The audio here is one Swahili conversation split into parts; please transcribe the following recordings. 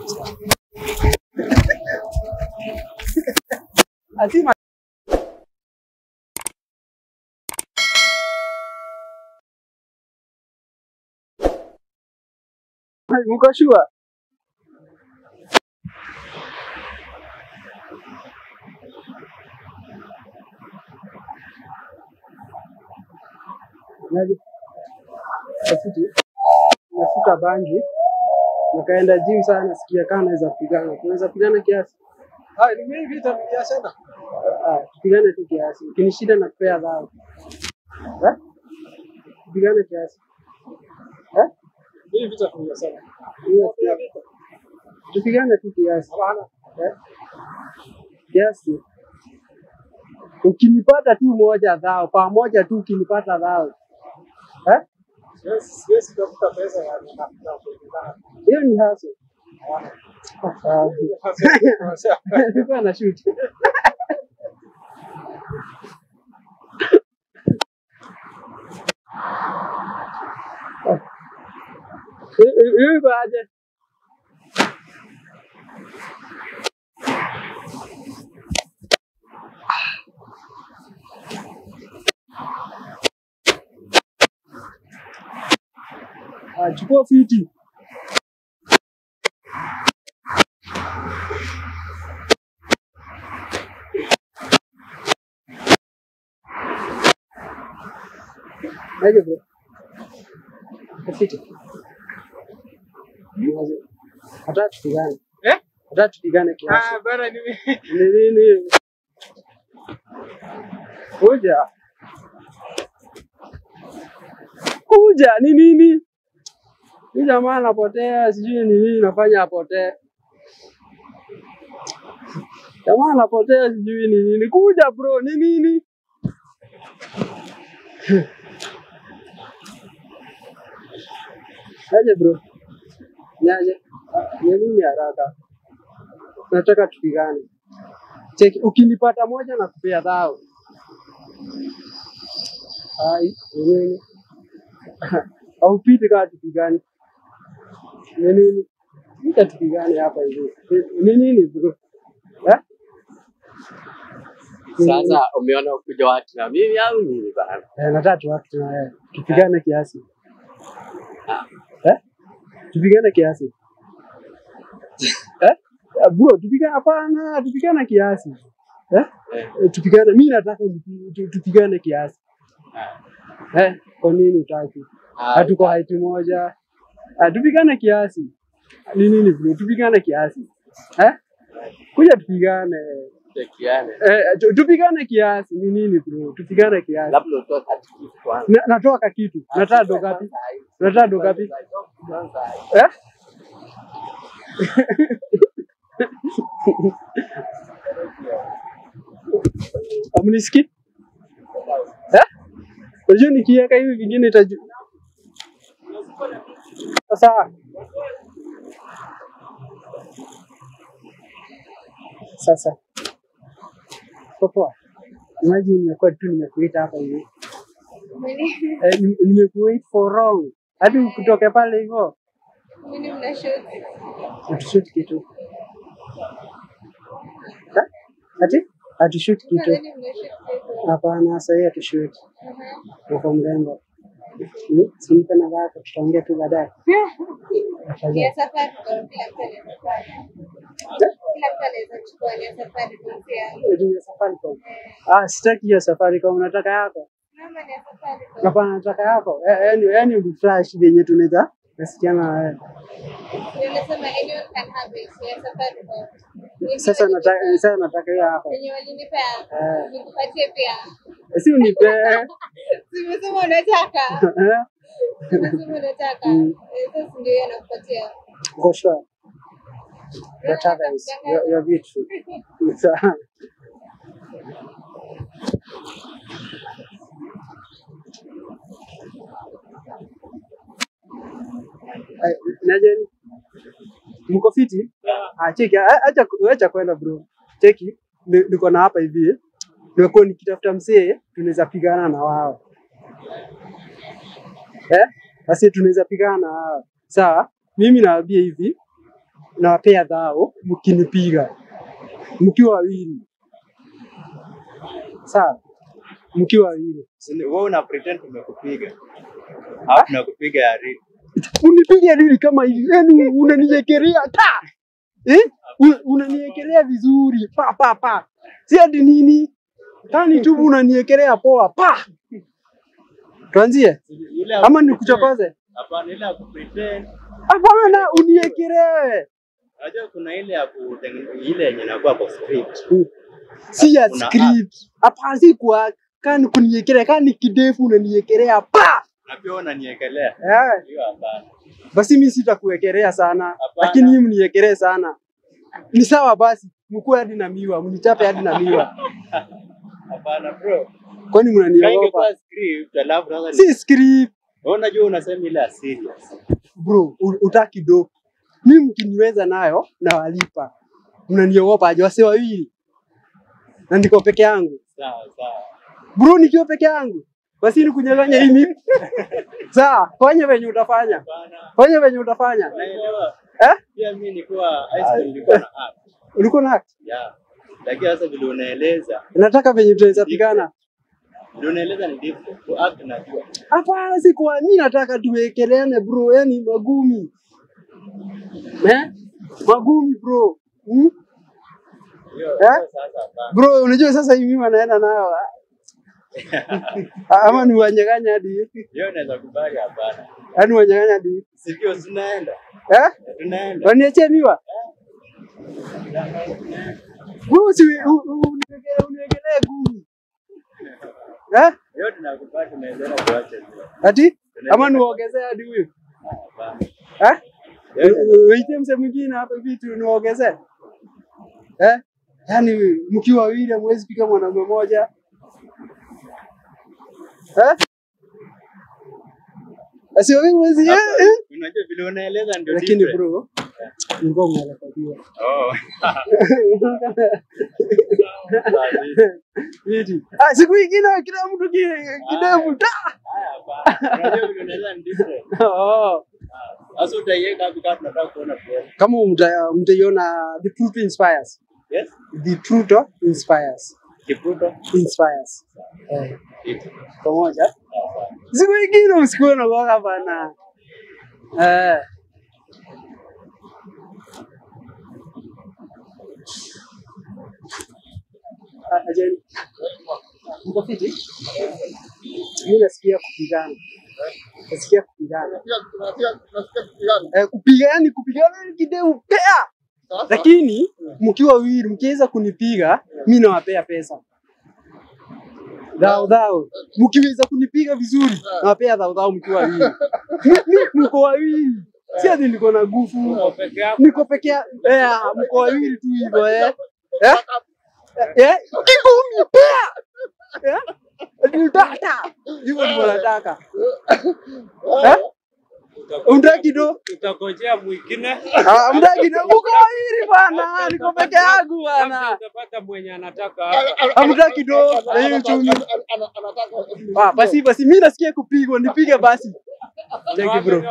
Lazima Mko sure? Naje? Rafiki, nafuta bangi nikaenda gym sana, nasikia kama naweza pigana. Tunaweza pigana kiasi? Ah, ni mimi vita biashara. Ah, tupigane tu kiasi. Ukinishinda na kupea dhao. Eh? Tupigane kiasi. Eh? Mimi vita biashara. Hiyo kiasi. Tupigane tu kiasi. Hapana. Eh? Kiasi. Ukinipata tu moja dhao, pamoja tu ukinipata dhao. Eh? Siwezi siwezi kutafuta pesa ya na na kupigana. Hiyo ni haso. Hapana. Nilikuwa na shoot. Hiyo iko aje? Ah, chukua fiti. Aje bro. Fiti. Hata tupigane. Eh? Hata tupigane kiasi. Ah, bana ni mimi. Ni nini? Kuja. Kuja ni nini? Huyu jamaa anapotea, sijui ni nini nafanya apotee. Jamaa anapotea, sijui ni nini. Kuja bro, ni nini? Aje bro. Niaje? Ni nini haraka? Nataka tupigane. Cheki, ukinipata moja na kupea dhao. Ai, ni nini? Haupiti kama tupigane. Ni nini? Ita tupigane hapa hivi. Ni nini bro? Eh? Ni nini? Sasa umeona ukuja watu na mimi au nini bana? Eh, nataka tuwake na wewe. Tupigane kiasi. Ah. Eh? Tupigane kiasi. Eh? Ah, Bro, tupigane hapana, tupigane kiasi. Eh? Eh, Eh, Tupigane, mimi nataka tupi- tu- tupigane kiasi. ah, Eh, kwa nini utaki? ah, Hatuko height moja. Ah, tupigane kiasi. Ni nini bro? Tupigane kiasi. Eh? Kuja tupigane. tutekiane. Eh, tu- tupigane kiasi. Ni nini bro? Tupigane kiasi. Labda utoe katikati kwanza. Na, natoka kitu. Nataka do gapi? Nataka do gapi? Eh? Amnisikii? Eh? Unajua nikiweka hivi vingine itaju. Sasa sasa popoa. Imagine nimekuwa tu nimekuita hapa hivi. Eh, nime- nimekuwait for wrong. Hadi kutoka pale hivyo. Mimi mna shoot. Hatushoot kitu. Ha? Ati? Hatushoot kitu. Nadhani mna shoot. Hapana, sasa hii hatushoot. Uko mrembo. Hmm? Simpe na zako, tutaongea tu baadaye. Ni ya safari kwa kila mtu anaweza fanya. Kila mtu anaweza chukua ni ya safari kwa pia. Eti ya Safaricom. Ah, sitaki hiyo Safaricom, nataka yako. Mama ni ya safari kwa. Hapana, nataka yako. Eh, Yaani yaani uflash vyenye tunaweza nasikiana na wewe. Nilisema anyone can have it. Ni ya safari kwa. Sasa nataka sasa nataka hiyo yako. Yenye walinipea. Eh. Nikupatie pia. Si unipe. Simesema unataka. Eh? Simesema unataka. Mm. Eh, Sasa ndio yeye anakupatia. For sure. Whatever is, you're, you're beautiful. Sawa. Ay, Najeni, mko fiti? Ah, cheki, a- acha acha kwenda bro. Cheki, ni- niko na hapa hivi. Nimekuwa nikitafuta msee tunaweza pigana na wao. Eh? Basi tunaweza pigana na wao. Sawa? Mimi nawaambia hivi, nawapea dhao mkinipiga mkiwa wawili, sawa, mkiwa wawili Sini- Wewe una pretend tumekupiga. Hapo tunakupiga ya real. unipiga nini kama hivi? Yani unaniekelea ta eh? Un- Unaniekelea vizuri pa pa pa, si ati nini tani tu unaniekelea poa pa. Tuanzie Ile ya ama kupretend- nikuchokoze? Hapana, ile ya kupretend. Hapana, uniekelee, Unajua kuna ile ya kutengeneza ile yenye inakuwa kwa script. si ya Kuna script. Hapana, si kwa kani kuniekelea, kani kidefu unaniekelea pa Na pia unaniekelea. eh. Hiyo hapana. Basi mi sitakuwekelea sana, Hapana. lakini hii mniekelee sana. Ni sawa basi, mkue hadi na miwa, mnichape hadi na miwa. Hapana bro. Kwani Kama mnaniogopa? ingekuwa script alafu sasa ni- Si script wewe unajua unasema ile ya serious. bro, u- utaki do. Mi mkiniweza nayo nawalipa, mnaniogopa aje? Wase wawili na niko peke yangu Sawa sawa. bro, nikiwa peke yangu basi nikunyang'anya hii mimi sawa, fanya venye utafanya, Hapana. fanya venye utafanya Naelewa. eh? Pia mimi nilikuwa high school nilikuwa na act. Ulikuwa na act? Yeah. Lakini sasa vile unaeleza, nataka venye tunaweza pigana. vile unaeleza ni different. Ku act najua. Hapana, si kwa mimi nataka tuwekeleane bro, yani magumi eh? magumi bro hmm? Hiyo Eh? hiyo sasa hapana. Bro, unajua sasa hivi mimi wanaenda nayo ah. ama ni wanyang'anya hadi Hiyo naweza kubali hapana. yani wanyang'anya hadi Sivyo tunaenda. eh? Tunaenda. Waniachie miwa bro, si u- u- uniwekelee uniwekelee gumi eh? Hiyo tunakubali tunaweza kuacha tu. Ati ama niwaongezee hadi huyu Hapana. eh? Hiyo- Waite mse mwingine hapa vitu niwaongezee eh? Yaani mkiwa wawili hamwezi piga mwanaume mmoja eh? Basi wawili mwezi eh, eh? Unajua vile unaeleza ndio Lakini different. bro, mlikuwa mnalekajua Oh. Viti. Ah, siku ingine kila mtu ki- kidevu ta. Haya hapana. Unajua vile unaeleza ni different. Oh. Sasa utaiweka hapo kama tunataka kuona pia. Kama mta- mtaiona the truth inspires. Yes? The truth inspires. Kipruto. Inspires. Eh, Iti. pamoja. Sawa. Siku ingine msikuwe na waka bana. Eh. Ah, ajeni. Mko fiti? Mimi nasikia kupigana. Nasikia kupigana. Eh, kupigana yani kupigana ni kidevu pea. Lakini mkiwa wawili mkiweza kunipiga, mimi nawapea pesa. Dhao dhao. Mkiweza kunipiga vizuri, nawapea dhao dhao mkiwa wawili. Mi- mi- Mko wawili. Si ati niko na nguvu. Niko peke yangu. Eh, mko wawili tu hivyo eh. Eh? Eh? Kigumi pea. Eh? Nitata. Hivyo ndivyo nataka. Eh? Unataki do? Utangojea mwingine Ah, mtaki do. Mko wawili bwana. Niko peke yangu labda bwana. utapata mwenye anataka Hamtaki do na hiyo uchumi. Ah, basi basi mimi nasikia kupigwa, nipige basi. Thank you bro.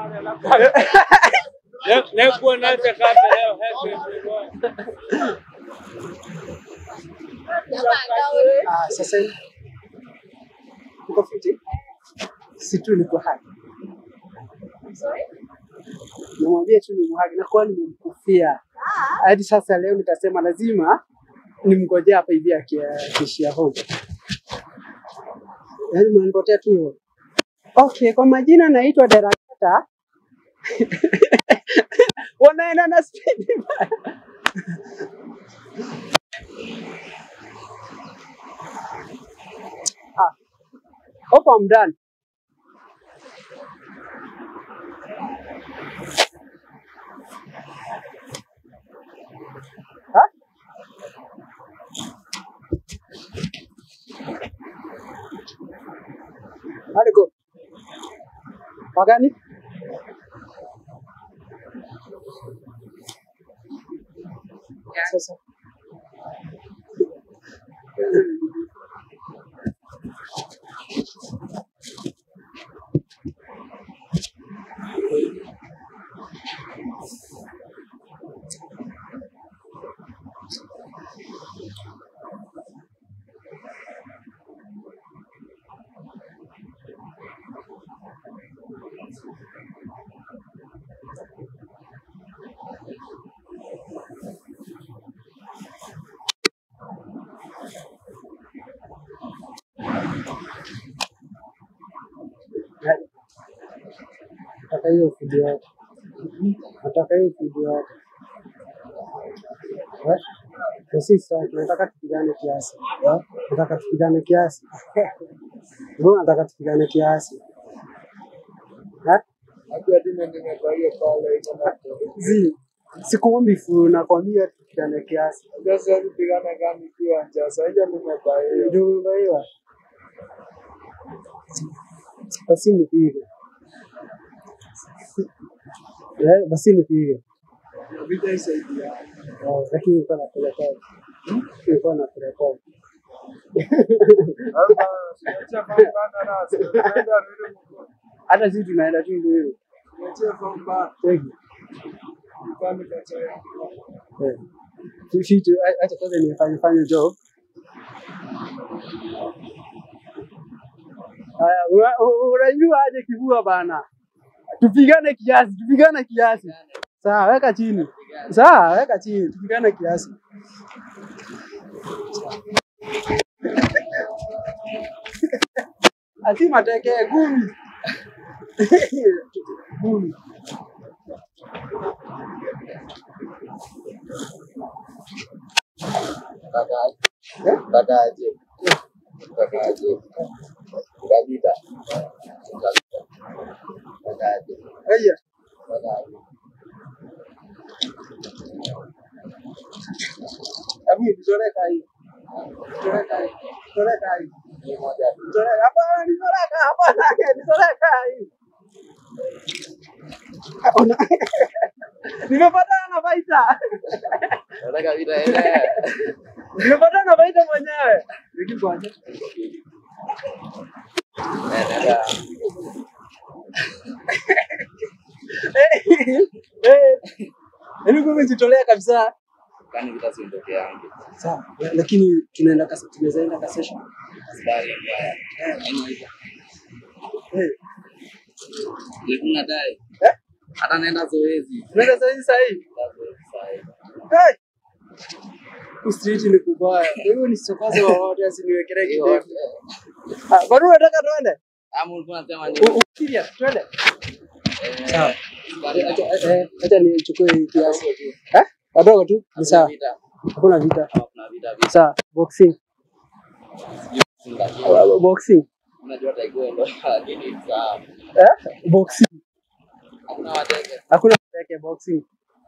Lekuwa nache kama leo heke Ah, sasa hivi uko fiti? Si tu niko hai. Namwambia tu ni mhagi, nakuwa nimemkufia hadi sasa. Leo nikasema lazima nimngojea hapa hivi aki- akiishia home, yaani mnanipotea tu hivyo. Okay, kwa majina naitwa Derakata. wanaenda na speed ah, hope I'm done. Huh? Hadi go. Pagani? Sasa. nataka hiyo food yote. Nataka hiyo food yote. Eh? Na sisi tunataka tupigane kiasi. Eh? Nataka tupigane kiasi. Bro, nataka tupigane kiasi. Eh? Hadi hadi mimi nimefurahia pale iko na Zi, sikuombi fu nakwambia tupigane kiasi. sasa kupigana gani kiwa njaa sasa nimefurahia Ndio umebaiwa. Basi nipige. Eh, basi nipige. vita isaidia Oh, lakini nilikuwa nakurekodi. Nilikuwa nakurekodi. hapa siacha pambana na sasa tunaenda rudi mko Hata sisi tunaenda tu hivyo hivyo. siacha pambana Tegi. kwani kacha Eh. Fitu, acha kwanza nifanye fanye job. Haya, una- u- unajua aje kivua bana. Tupigane kiasi, tupigane kiasi. Sawa, weka chini. Sawa, weka chini, tupigane kiasi. Ati mateke gumi. Gumi. Kakaje? Kakaje? Kabita. Kakaje? Haya. Kakaje? Hebu nitoleka hii. Nitoleka hii. Nitoleka hii. Ni moja tu. Nitoleka hapana, nitoleka hapana, nitoleka hii. Ona. Nimepatana na Faita. Nataka vita ile. Nimepatana na Faita mwenyewe. Nikikwaje? Eh, nenda. Eh. Eh. Yaani kumbe jitolea kabisa. Kwani vita si ndoke yangu. Sawa, lakini tunaenda kasi tunaweza enda ka session. Askari mbaya. Haina hivyo. Eh. Nikuna dai. Eh? Hata naenda zoezi. Tunaenda sasa hivi sasa hivi. Naenda zoezi saa hii. Hey! Ustriti ni kubaya. Wewe ni sokoze wa wote asiniwekelee Hiyo kidevu. yote. Ah, bado unataka tuende? Ama ulikuwa unasema ni U- u- Serious, tuende. eh, Sawa. askari Acha eh, acha nichukue hii kiasi. Eh? Wadogo tu. Ni sawa. vita. Hakuna vita. Kama kuna vita vita. Sawa. Boxing. Lakini Ah, Boxing. unajua taekwondo lakini sawa. Eh? Boxing. Hakuna wateke. Hakuna yake boxing.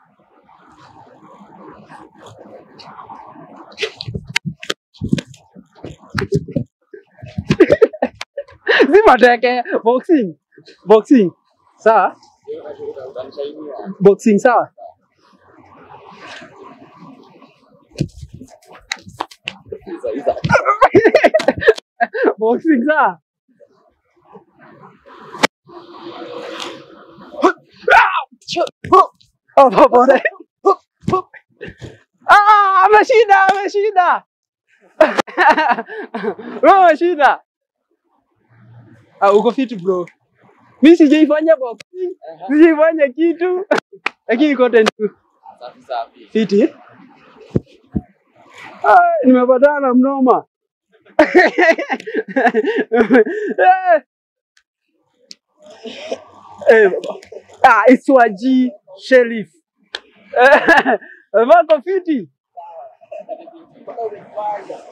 Zima teke boxing. Boxing. Sawa? Boxing sawa? Iza iza. boxing sawa? Oh, pole. Ah, ameshinda, ameshinda. Wewe umeshinda. Ah, uko fit bro. Mimi sijaifanya boxing. Sijaifanya kitu. Lakini content tu. Safi safi. Fiti. Ah, nimepatana na mnoma. Eh. Eh, baba. ah, it's Waji Shelif. Eh, Wako fiti.